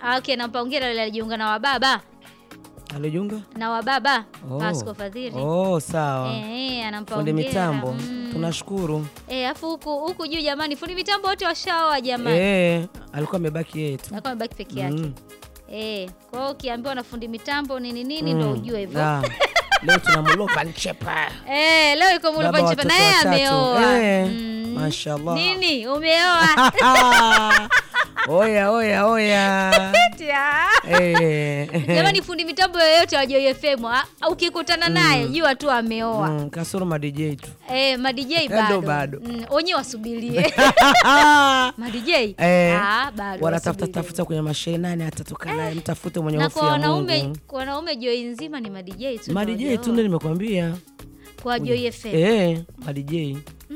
Ah, okay, nampa hongera yule alijiunga na wababa alijiunga na wababa Oh. Pasco Fadhili. oh, sawa Eh, eh, anampa fundi hongera. mitambo Mm. tunashukuru Eh, afu huku huku juu jamani, fundi mitambo wote washaoa jamani. eh, alikuwa amebaki yeye tu Alikuwa amebaki peke yake. Mm. Eh, kwa hiyo ukiambiwa na fundi mitambo nini nini ndo Mm. ujue hivyo. Ah, leo tunamlopa nchepa Eh, leo yuko Mulva Baba Nchepa na watoto yeye watatu. ameoa. Eh, Mm. mashallah. Nini? Umeoa? oya oya oya Eh. Jamani fundi mitambo yoyote wa Joy FM ah, ukikutana naye jua tu ameoa. Mm, kasoro ma DJ tu Eh, ma DJ Ndo bado. bado. Mm, wenyewe wasubirie. ma DJ? Eh, Ah, bado. wanatafuta wasubirie. tafuta kwenye mashehe nani atatoka naye mtafute mwenye Na hofu kwa ya wanaume Mungu kwa wanaume Joy nzima ni ma DJ tu. ma ndio DJ tu wajaoa. ndio nimekwambia Kwa Joy FM. eh ma DJ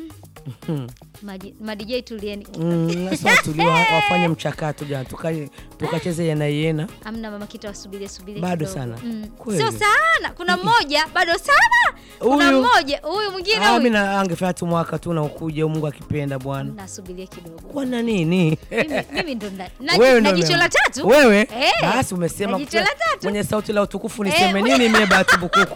Ma- Ma DJ tulieni. Mm, sasa tuliwa wafanye mchakato jana tuka- tukacheze yena yena Amna mama kita wasubirie subirie Bado kidogo. sana? Mm. Kweli? Sio sana. Kuna mmoja bado sana. Kuna Huyu- mmoja huyu mwingine Ah, huyu. mi na- angefanya tu mwaka tu na ukuja Mungu akipenda bwana Nasubiria kidogo. kwana nini Mimi- Mimi ndo na- na- Wewe na ndo jicho la umeamua. tatu. wewe Eh, basi umesema na jicho la tatu. mwenye sauti la utukufu niseme Eh, nini mie bahati bukuku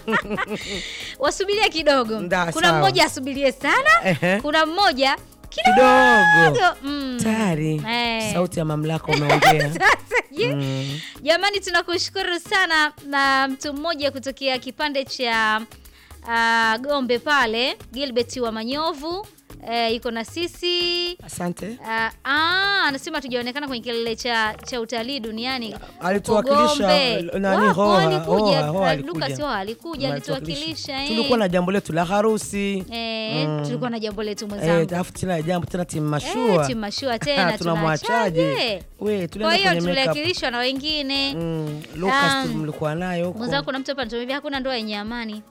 Wasubirie kidogo. Nda, Kuna sawa. mmoja asubirie sana. Ehe. Kuna mmoja kidogo kidogo. Mm. tayari Eh. sauti ya mamlaka umeongea Sasa je, Mm. Jamani, tunakushukuru sana na mtu mmoja kutokea kipande cha ah, Gombe pale, Gilbert wa Manyovu eh, yuko na sisi asante Ah, ah, anasema tujaonekana kwenye kilele cha, cha utalii duniani Alituwakilisha, huko Gombe. nani, Wapo, Hoa, alikuja. Hoa, Hoa Ah, alikuja. Lucas Hoa alikuja Alituwakilisha. alituwakilisha eh. tulikuwa na jambo letu la harusi eh, Mm. tulikuwa na jambo letu Eh, mwenzangu alafu tena jambo tena timu eh, mashua timu mashua tena tunamwachaje tunaachaje? we Kwa tulienda hiyo kwenye makeup tuliwakilishwa na wengine Mm, Lucas Um, tu mlikuwa nayo huko mwenzangu kuna mtu hapa anatuambia hakuna ndoa yenye amani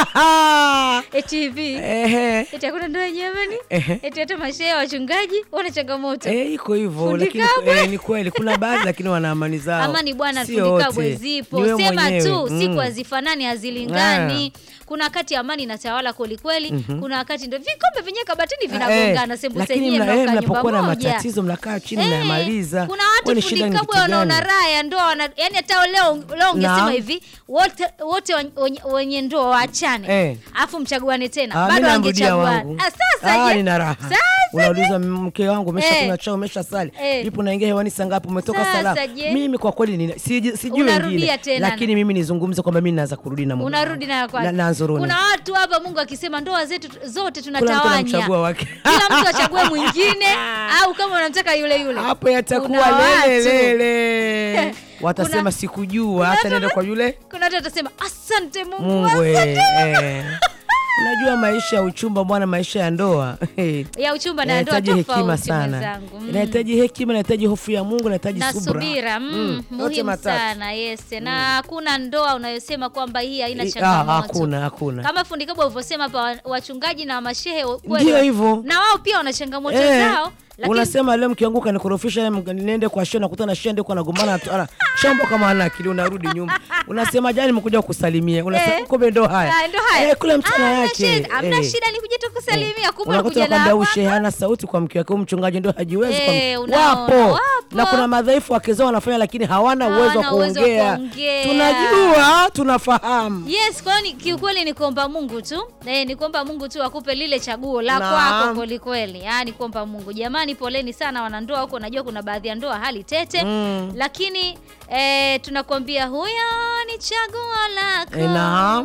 eti hivi Ehe. eti hakuna ndoa yenye amani Ehe. eti hata mashehe wachungaji wana changamoto Eh, iko hivyo Fundi lakini kabwe. eh, ni kweli kuna baadhi lakini wana amani zao amani bwana Sio fundi kabwe wote. zipo Ni wewe sema mwenyewe. tu Mm. siku hazifanani hazilingani kuna wakati amani inatawala kwelikweli kuna wakati ndo vikombe vyenyewe kabatini vinagongana Eh, sembuse lakini yenyewe mna- eh, mnakaa mnapokuwa na nyumba moja. matatizo mnakaa chini Eh, mnayamaliza kuna watu Kwani fundi shida ni kabwe kitu wanaona gani? raha ya ndoa wana, yani hata leo leo ungesema Naam. hivi wote wote wenye, wenye ndoa waachane Eh. afu mchaguane tena Ah, mi bado namrudia wangechaguana wangu. Ah, sasa Ah, je? nina raha Sasa unauliza mke wangu umesha Eh. kunywa chao umesha sali Eh. ipo naingia hewani saa ngapi umetoka Sasa salama je? mimi kwa kweli nina- siji- sijui Unarudia wengine tena lakini mimi nizungumze kwamba mimi naanza kurudi na mume unarudi wangu. nayo kwake. na, na nzuruni Kuna watu hapa Mungu akisema ndoa zetu zote Kila mtu tunatawanya, anamchagua wake kila mtu achague mwingine, au kama unamtaka yule yule. hapo yatakuwa Kuna watu- lelelele watasema Kuna- sikujua kuna hata watu- nienda kwa yule Kuna watu watasema asante Mungu, Mungu eh, asante. eh. unajua maisha ya uchumba bwana maisha ya ndoa eh, ya uchumba na ndoa inahitaji hekima tofauti sana mwenzangu. Mm. inahitaji hekima inahitaji hofu ya Mungu inahitaji na subra subira mm, Mm, yote muhimu matatu. sana yes na hakuna ndoa unayosema kwamba hii haina Eh, ah, changamoto hakuna hakuna kama fundi kabwa ulivyosema hapa wa- wachungaji na mashehe kweli ndio wa- hivyo na wao pia wana changamoto Eh, zao lakini unasema leo mke wangu kanikorofisha leo mga- niende kwa shenda nakutana shenda huko anagombana tu- ana shambo kama hana akili unarudi nyuma unasema jana nimekuja kukusalimia unasema Eh. kumbe ndo haya Ah, ndo haya. eh, kula mchana Hamna yake shida, hamna Eh. shida ni kuja tu kusalimia kumbe unakuta unakuja na kwamba hapa. ushe hana sauti kwa mke wake, huyu mchungaji ndio hajiwezi. kwa Eh, mke- unaona, wapo. wapo. na kuna madhaifu wake zao wanafanya, lakini hawana Hawana uwezo wa uwezo wa kuongea. kuongea. Tunajua, tunafahamu. Yes, kwa hiyo ni- kiukweli ni kuomba Mungu tu eh, ni kuomba Mungu tu akupe lile chaguo la Naam. kwako kweli kweli. Yaani kuomba Mungu. Jamani, poleni sana wanandoa huko, najua kuna baadhi ya ndoa hali tete Mm. lakini eh, tunakwambia huyo ni chaguo lako. Eh, naam.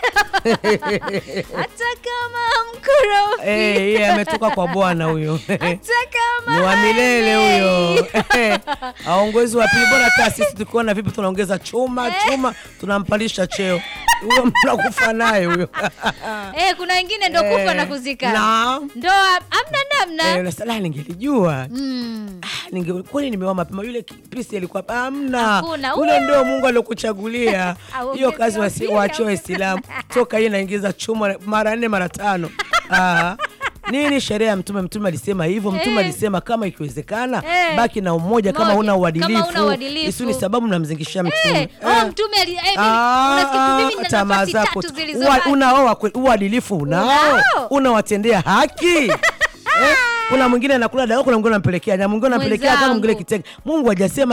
Hata kama mkorofi. Eh, yeye ametoka kwa Bwana huyo. Hata kama Ni wa milele haelei. huyo. Aongozi wa pili, bora hata sisi tukiona vipi tunaongeza chuma chuma, tunampandisha cheo. Huyo mnakufa naye huyo. Eh, kuna wengine ndo kufa Eh, na kuzika. naam. Ndoa amna namna. Eh, unasema, "La, ningelijua Mm. Ah, ninge kwani nimeoa mapema yule pisi alikuwa hamna Hakuna. ule ndio Mungu aliokuchagulia Aongeze hiyo kazi wasi- mpira. waachie Waislamu toka yeye naingiza chuma mara nne mara tano ah. Nini sheria ya Mtume? Mtume alisema hivyo. Mtume Eh. alisema kama ikiwezekana, Eh. baki na umoja kama Moja. huna Kama uadilifu. huna uadilifu. Isiyo ni sababu mnamzingishia Mtume. Eh, oh, mtume ali- eh, mimi- unasikia mimi nina tamaa nafasi zako tatu tu. zilizo Ua- haki. Unaoa kweli, uadilifu unao, Unao. unawatendea haki eh? Kuna mwingine anakula dawa, kuna mwingine anampelekea, na mwingine anampelekea kama mwingine Mwenzangu. kitenge. Mungu hajasema